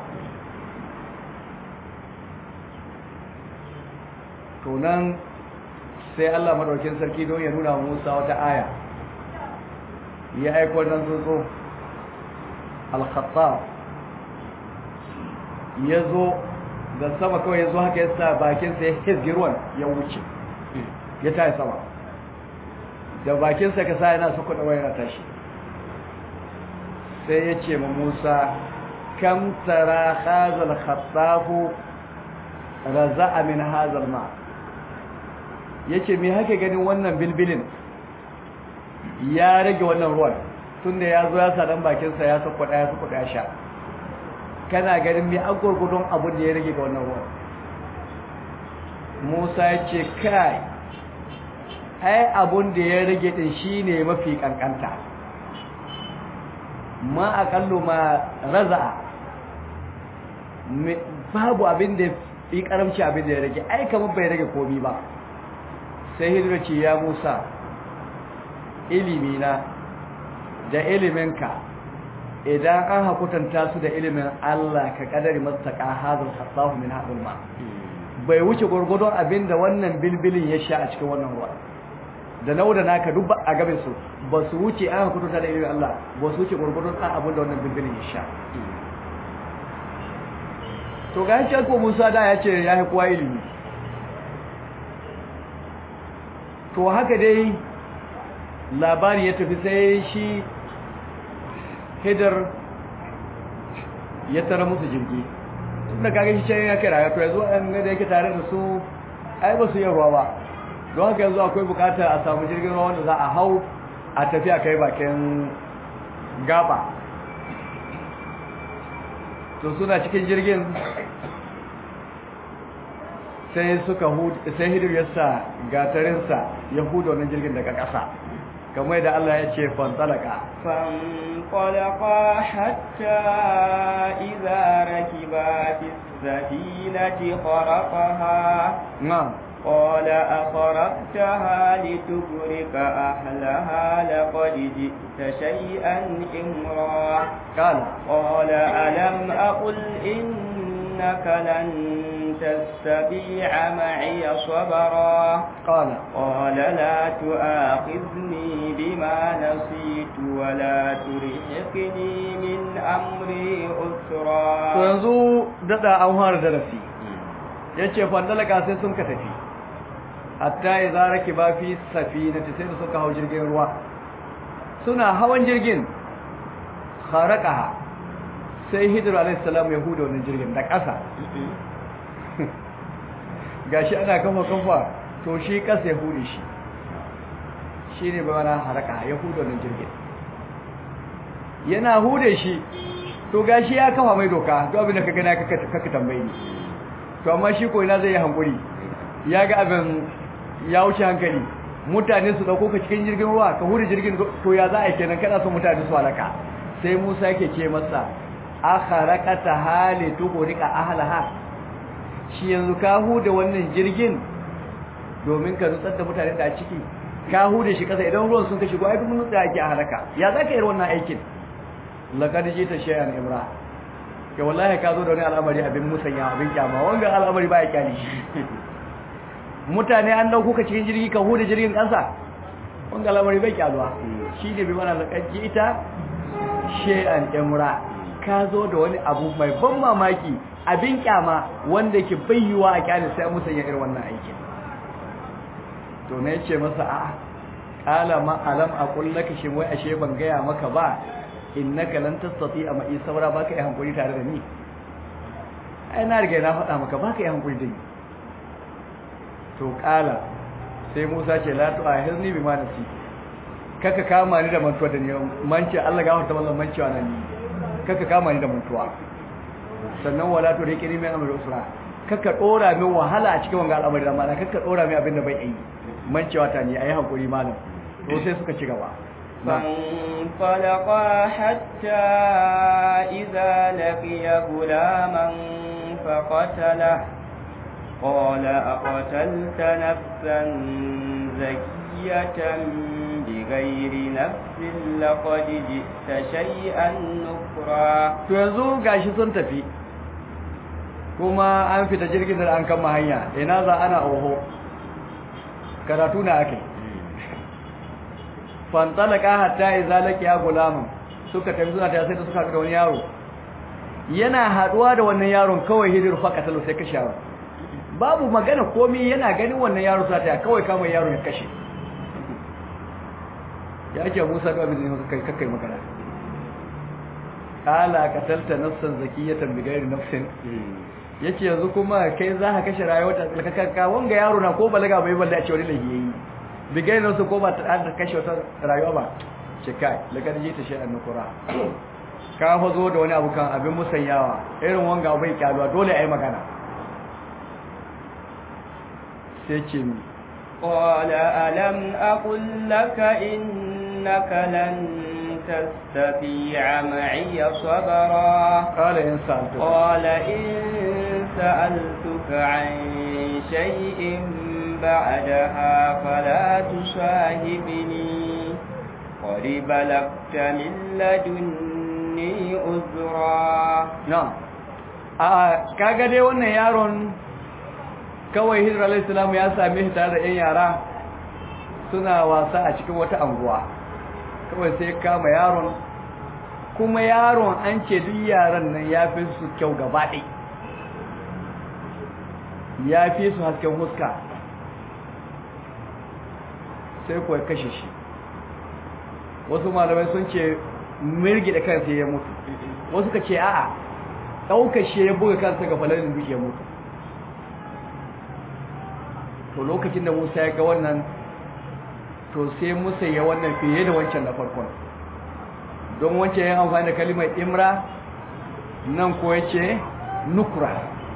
to nan sai Allah madaukin sarki don ya nuna Musa wata aya ya aiko nan tsotso al-khattab ya zo da sama kawai ya zo haka ya sa bakinsa ya hizgi ruwan ya wuce ya tayi sama da bakinsa ka sa yana su kuɗa wayar tashi sai ya ce ma musa kam tara hazal khattafu raza'a min hazal ma ya ce me haka ganin wannan bilbilin ya rage wannan ruwan tunda ya zo ya sa dan bakinsa ya su kuɗa ya su kuɗa ya sha kana ganin mai an gurgudun abin da ya rage ga wannan ruwan musa ya ce kai ai abin da ya rage din shi ne mafi kankanta ma akallu ma raza babu abin da yi karamci abin da ya rage ai kamar bai rage komi ba sai hidira ce ya musa ilimina da iliminka idan an hakutanta su da ilimin Allah ka kadari mastaka hazal khattahu min hadul ma bai wuce gurgudun abinda wannan bilbilin ya sha a cikin wannan ruwa da nauda naka duk a gaban su ba su wuce an hakutanta da ilimin Allah ba su wuce gurgudun an abin da wannan bilbilin ya sha to ga shi ko Musa da ya ce ya yi kowa ilimi to haka dai labari ya tafi sai shi hidar ya tara musu jirgi tunda kaga shi can ya kira ya to yanzu an ga da yake tare da su ai ba su yi ruwa ba don haka yanzu akwai bukatar a samu jirgin ruwa wanda za a hau a tafi a kai bakin gaba to suna cikin jirgin sai suka sai hidir ya sa gatarinsa ya huda wannan jirgin daga ƙasa kamar da Allah ya ce fantalaka fantalaka hatta idza rakiba fi safinati kharaqaha na'am قال أخرقتها لتغرق أهلها لقد جئت شيئا إمرا قال قال ألم أقل إنك لن تستطيع معي صبرا قال قال لا تؤاخذني بما نسيت ولا ترهقني من أمري أسرا to yanzu dada an fara darasi yace fandalaka sai sun ka tafi hatta idza rakiba fi safinati sai da suka hau jirgin ruwa suna hawan jirgin kharaqaha sai hidru alayhi salam ya huda wannan jirgin da ƙasa gashi ana kafa kafa to shi ƙasa ya hude shi shine ba wani haraka ya huda wannan jirgin yana hude shi to gashi ya kafa mai doka to abin da ka gana kaka tambaye ni to amma shi ko ina zai yi hankuri ya ga abin ya wuce hankali mutane su dauko ka cikin jirgin ruwa ka hude jirgin to ya za a yi kenan kana son mutane su halaka sai Musa yake ce masa akharakata hali tuqrika ahlaha shi yanzu ka huda wannan jirgin domin ka nutsar da mutane da a ciki ka hude shi kasa idan ruwan sun ka shigo ai duk mun tsaya ake a halaka ya zaka yi wannan aikin laqad jita shay'an imra ke wallahi ka zo da wani al'amari abin musanya abin kyama wanga al'amari ba ya kyali shi mutane an dauko ka cikin jirgi ka hude jirgin kasa wanga al'amari bai kyaluwa shi ne bi mana laqad jita shay'an imra ka zo da wani abu mai ban mamaki abin kyama wanda ke bayyuwa a kyale sai musanya irin wannan aikin to ne ce masa a qala ma alam aqul laka shin wai ashe ban gaya maka ba innaka lan tastati a mai saura baka yi hankuri tare da ni ai na riga na faɗa maka baka yi hankuri da ni to qala sai Musa ce la tu ahirni bima nasi kaka kama ni da mantuwa da ni manci Allah ga wata wallan manci wannan ni kaka kama ni da mantuwa sannan wala tu riqini min amri usra kaka dora min wahala a cikin wannan al'amari da mana kaka dora min abin da bai yi mancewa ta ni ayi hankuri malam to sai suka ci gaba فانطلقا حتى إذا لقي غلاما فقتله قال أقتلت نفسا زكية بغير نفس لقد جئت شيئا نكرا to yanzu gashi sun tafi kuma an fita jirgin da an kama hanya ina za ana oho karatu na ake fantalaka hatta idza laqiya gulaman suka tafi suna tafi sai da suka ga wani yaro yana haduwa da wannan yaron kawai hidir faqatalu sai kashe yaron babu magana komai yana ganin wannan yaro sai ta kawai kama yaro ya kashe ya ce Musa ga bin kai kai magana qala qatalta nafsan zakiyatan bighairi nafsin yace yanzu kuma kai za ka kashe rayuwar ta tsalkakakka wanga yaro na ko balaga bai balle a ce wani lahiyayi bigai nan su ko ba ta da kashe wata rayuwa ba ce kai lakar ji ta shayar nukura ka fa zo da wani abu kan abin musanyawa irin wanga bai kyaluwa dole a yi magana sai ce mi قال ألم أقل لك إنك لن تستطيع معي صبرا قال إن سألتك قال إن سألتك عن شيء بعدها فلا تصاحبني قد بلغت من لدني عذرا na'am a kaga dai wannan yaron kawai hijira alayhi salamu ya same shi tare da yan yara suna wasa a cikin wata anguwa kawai sai kama yaron kuma yaron an ce duk yaran nan ya fi su kyau gaba ɗai ya fi su hasken huska sai kuwa kashe shi wasu malamai sun ce mirgi da kansa ya mutu wasu ka ce a'a ɗaukar shi ya buga kansa ga falalin duk ya mutu to lokacin da musa ya ga wannan to sai musa ya wannan fiye da wancan na farkon don wancan ya amfani da kalimar imra nan ko ya ce nukura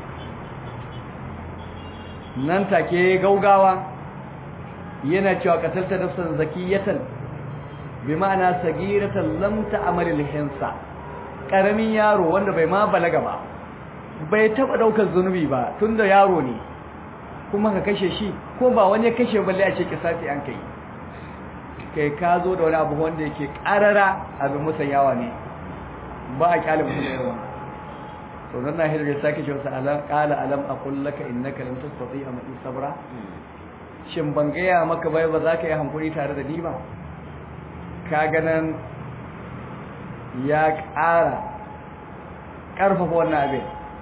nan take gaugawa yana cewa katalta nafsan zakiyatan bi ma'ana sagiratan lam ta'mal al-hinsa karamin yaro wanda bai ma balaga ba bai taba daukar zunubi ba tunda yaro ne kuma ka kashe shi ko ba wani ya kashe balle a ce kisasi an kai kai ka zo da wani abu wanda yake karara abin musayawa ne ba a kyale mutum da yawa to nan na hidda sake ce wasu alam qala alam aqul laka innaka lam tastati ma sabra shin ban gaya maka bai ba za ka yi hankuri tare da ni ba ka ganan ya ƙara ƙarfafa wannan abin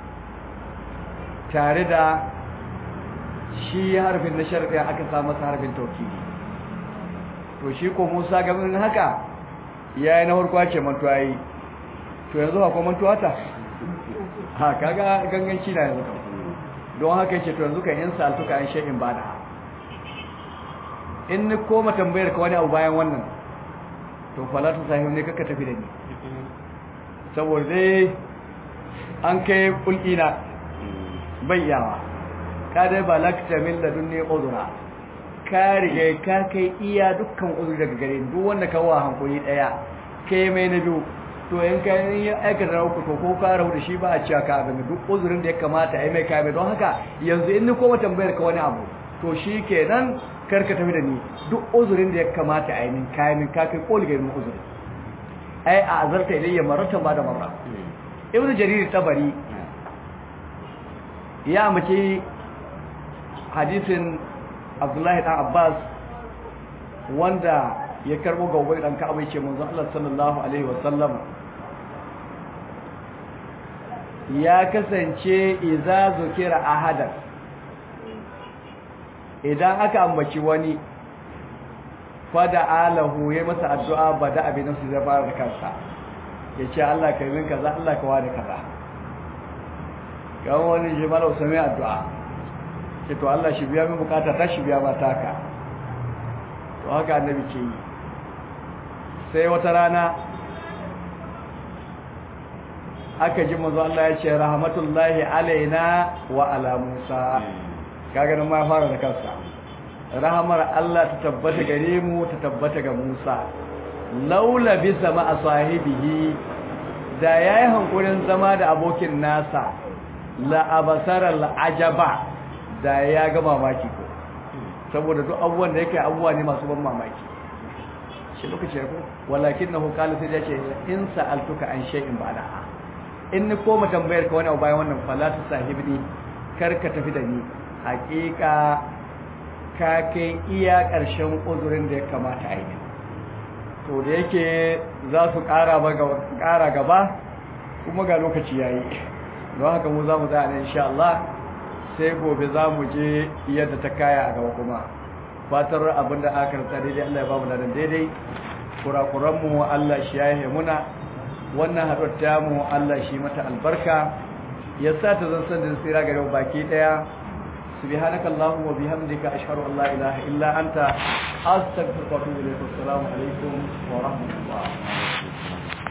tare da shi harfin na sharɗi aka sa masa harfin taukidi to shi ko musa gamin haka ya yi na farko ce mantuwa yi to yanzu ba ko mantuwa ta ha kaga ganganci na yanzu kan don haka ce to yanzu kan yin saltuka an sha'in ba da in ni koma tambayar ka wani abu bayan wannan to falatu sahib ne kaka tafi da ni saboda dai an kai kulkina bai yawa ka dai balakta min ladunni udura ka riga ka kai iya dukkan uzuri daga gare ni duk wanda ka wa hankuri daya kai mai na biyu to in ka yi aikata rauku to ko ka rahu da shi ba a cewa ka abin duk uzurin da ya kamata ai mai kai don haka yanzu in ni koma tambayar ka wani abu to shi kenan karka tafi da ni duk uzurin da ya kamata a yi min kayan min kakai koli ga yin uzuri ai a azarta ilayya maratan ba da marra ibn jarir tabari ya mace hadisin abdullahi dan abbas wanda ya karbo ga ubai dan ka'aba yace manzo Allah sallallahu alaihi wasallam ya kasance idza zukira ahadan idan aka ambaci wani fada alahu ya masa addu'a bada abin su zai fara da kansa yace Allah ka yi min kaza Allah ka wani kaza ga wani jimala usami addu'a ce to Allah shi biya min bukata ta shi biya mata ka to haka annabi ke yi sai wata rana aka ji manzo Allah ya ce rahmatullahi alaina wa ala Musa kaga nan ma ya fara da kansa rahamar Allah ta tabbata gare mu ta tabbata ga Musa laula bi sama sahibihi da yayi hankurin zama da abokin nasa la abasara la ajaba da ya ga mamaki ko saboda duk abubuwan da yake abubuwa ne masu ban mamaki shi lokaci ya ko walakinahu qala sai ya ce in sa'altuka an shay'in ba'da in ni koma tambayar ka wani abu bayan wannan falatu sahibni kar ka tafi da ni hakika ka kai iya ƙarshen uzurin da ya kamata a yi to da yake za su ƙara gaba kuma ga lokaci ya yi don haka mu za mu za a nan insha Allah sai gobe za mu je yadda ta kaya a gaba kuma fatar abin da aka rasa daidai Allah ya ba mu da daidai kurakuranmu Allah shi ya yi muna wannan haɗuwar tamu Allah shi mata albarka ya sa ta zan san da tsira ga yau baki ɗaya سبحانك اللهم وبحمدك أشهد أن لا إله إلا أنت أستغفرك وأتوب إليك والسلام عليكم ورحمة الله